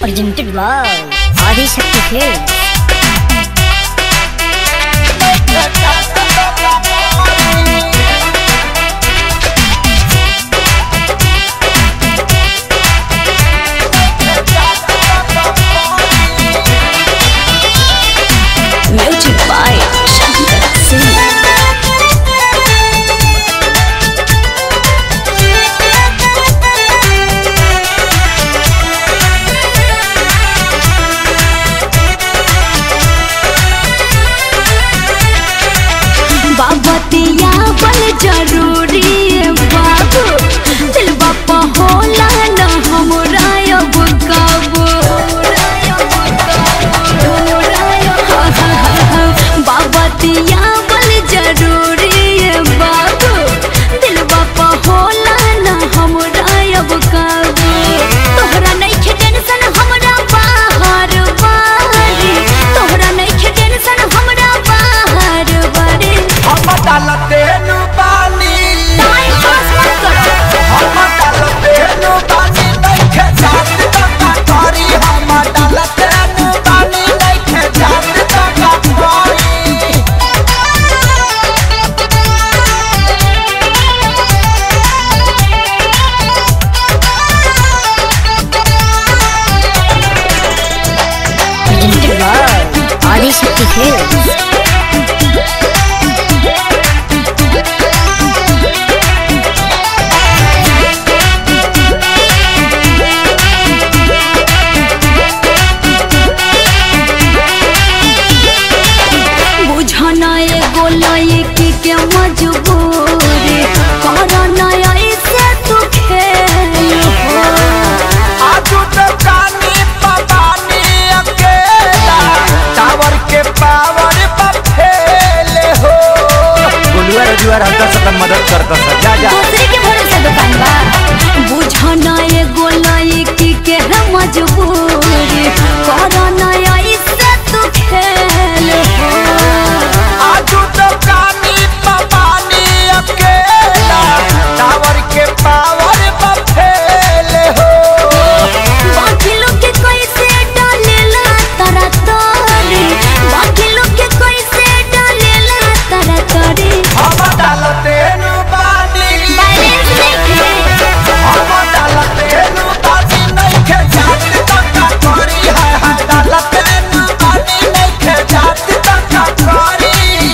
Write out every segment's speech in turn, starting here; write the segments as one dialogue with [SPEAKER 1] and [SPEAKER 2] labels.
[SPEAKER 1] presented by Adi Shakti Films. Music by Shankar Singh.
[SPEAKER 2] बाबतिया बल जरूरी है बाबू दिल बापा होला न हमरा अब काबू बाबतिया बल जरूरी है बाबू दिल बापा होला न हमरा अब काबू तोहरा नइखे टेंशन हमरा बाहर बारी तोहरा नइखे टेंशन हमरा बाहर बारी
[SPEAKER 3] हम डालते नु पानी
[SPEAKER 2] टाइम पास मत करो
[SPEAKER 3] हम डालते नु पानी नइखे जात तका करी हम डालते नु पानी नइखे जात तका करी
[SPEAKER 1] Presented by Adi Shakti Films.
[SPEAKER 2] बुझना एगो लड़की के मजबूरी करना ऐसे तू खेल हो
[SPEAKER 3] आजू तो कानी पवानी अकेला टावर के पावर पर फेले हो गुलुआ रजुआ रहता सकन मदद करता सब जा जा
[SPEAKER 2] दूसरे के भरोसे दुकान बा बुझना एगो लड़की के मजबूरी करना ऐसे तू खेल हो
[SPEAKER 3] आजू तो कानी पवानी अकेला टावर के पावर पर फेले हो
[SPEAKER 2] बाकी लोग के कैसे डालेला तारा तारी बाकी लोग के कैसे डालेला तारा तारी
[SPEAKER 3] हम डालते नु पानी
[SPEAKER 2] बैलेंस देखे
[SPEAKER 3] हम डालते नु पानी नइखे जात तका करी है है डालते नु पानी नइखे जात तका करी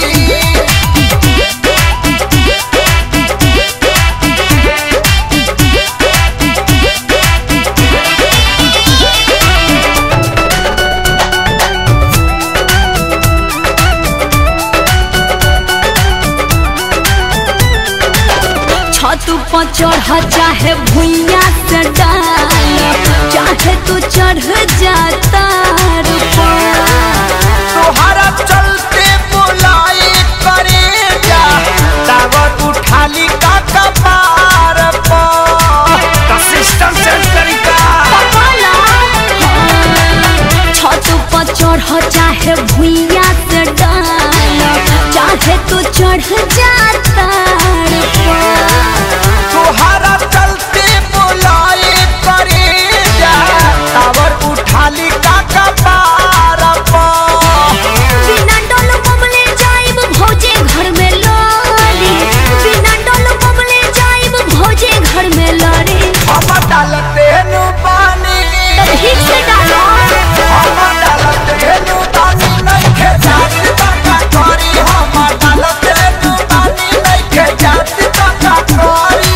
[SPEAKER 2] छत पर चढ़ चाहे भुइया से डाल चाहे तू चढ़ जाता
[SPEAKER 3] तोहरा चलते बुलाई करे जा टावर उठाली का कपार पर सिस्टम चेंज करी का
[SPEAKER 2] छत पर चढ़ चाहे भुइया से डाल चाहे तू चढ़ जाता
[SPEAKER 3] तोहरा चलते बुलाई करे जा टावर उठाली का कपार पर
[SPEAKER 2] बिना डोल बबले जाइब भौजे घर में लड़ी बिना डोल बबले जाइब भौजे घर में लड़ी
[SPEAKER 3] हम डालते नु पानी
[SPEAKER 2] तो ठीक से डालो
[SPEAKER 3] हम डालते नु पानी नइखे जात तका करी हम डालते नु पानी नइखे जात तका करी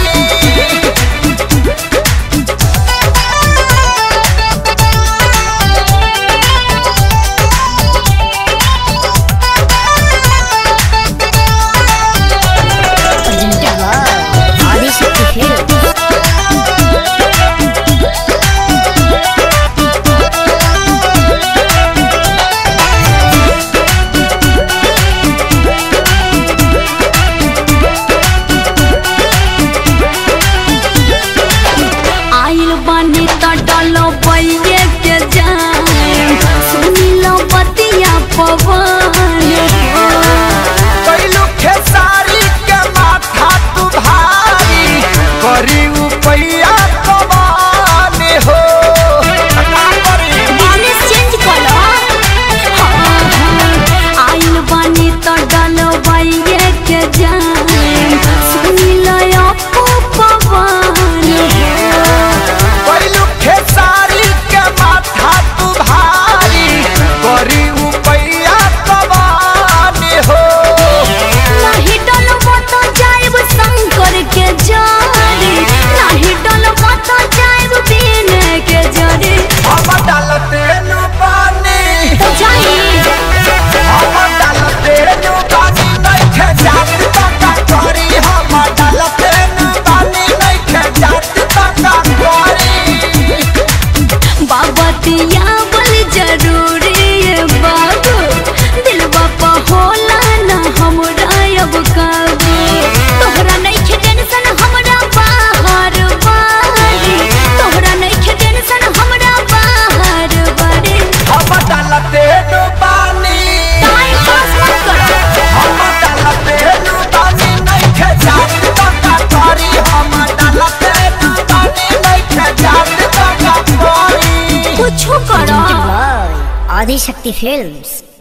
[SPEAKER 1] Presented by Adi Shakti Films.
[SPEAKER 2] आइल बानी त डलो बइये के जाए सुनी लो बतिया पवन
[SPEAKER 3] कैलू खेसारी के माथा तू भारी करी उपैया कबानी हो
[SPEAKER 1] आदि शक्ति फिल्म्स